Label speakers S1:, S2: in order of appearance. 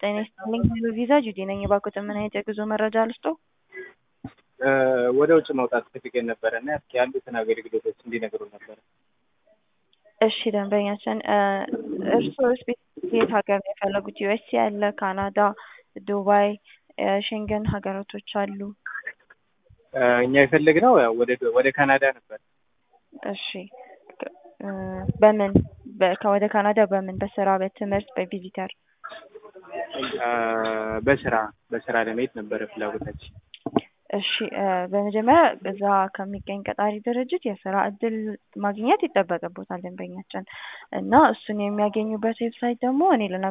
S1: ጤና ይስጥልኝ ቪዛ ጁዲ ነኝ። እባክዎትን ምን አይነት የጉዞ መረጃ ልስጥዎ?
S2: ወደ ውጭ መውጣት ፈልገን ነበረ እና እስኪ ያሉትን አገልግሎቶች እንዲነግሩ ነበረ።
S1: እሺ ደንበኛችን እርስዎ የት ሀገር ነው የፈለጉት? ዩኤስኤ አለ፣ ካናዳ፣ ዱባይ፣ ሼንገን ሀገራቶች አሉ።
S2: እኛ የፈለግነው ያው ወደ ወደ ካናዳ ነበር።
S1: እሺ በምን ወደ ካናዳ በምን በስራ በትምህርት በቪዚተር
S2: በስራ በስራ ለመሄድ ነበረ ፍላጎታችን።
S1: እሺ በመጀመሪያ እዛ ከሚገኝ ቀጣሪ ድርጅት የስራ እድል ማግኘት ይጠበቅቦታል ደንበኛችን እና እሱን የሚያገኙበት ዌብሳይት ደግሞ እኔ